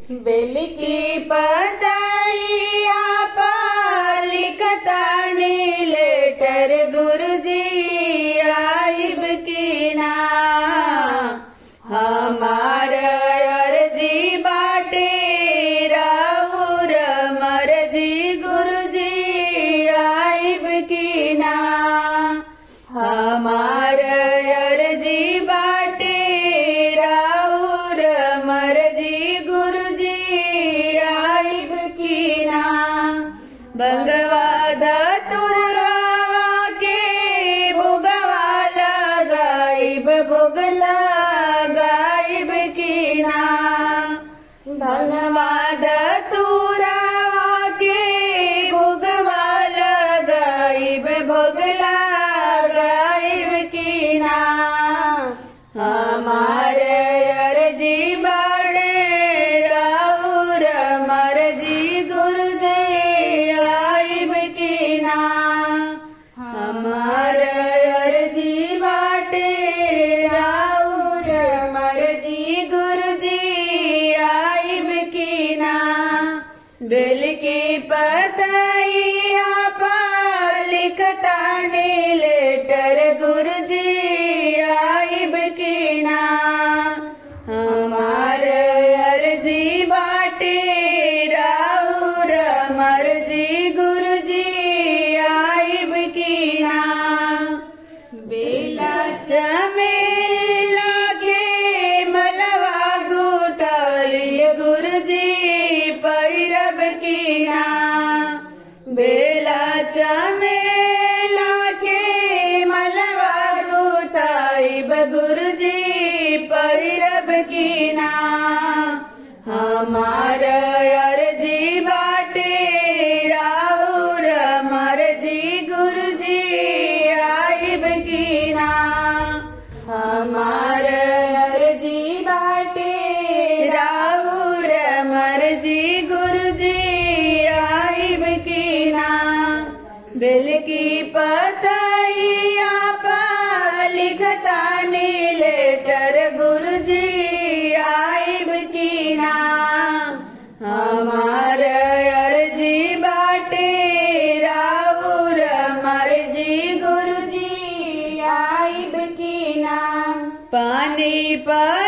बेल की पतैया पर लिखतानी लेटर गुरुजी आइब की ना हमार अर्जी बाटे राउर मरजी गुरुजी आइब की ना हमार अर्जी बाटे राउर मरजी गुरुजी आइब की ना बंगवा धतुरवा के भोगवा लगाइब भोगला गाइब की ना भगवा धतुरवा के भोगवा लगाइब भोगला गाइब की ना हमार अर्जी बड़े राउर मरजी गुरुदे आइब की ना हमार अर्जी बाटे राउर मरजी गुरुजी आइब की ना बेल की पतैया पर लिखतानी लेटर गुरुजी आइब की ना हमार अर्जी बाटे राउर मरजी गुरुजी आइब की ना बेला चमेला के मलवा गुतालिय गुरुजी पैरब की ना बेला चमेला के मलवा गुताइब गुरुजी पैरब की ना हमार अर्जी बाटे राउर मरजी गुरुजी आइब की ना हमार अर्जी बाटे राउर मरजी गुरुजी आइब की ना बेल की पतैया पर लिखतानी लेटर गुरुजी आइब की ना हमार अर्जी बाटे राउर मरजी गुरुजी आइब की ना पानी पर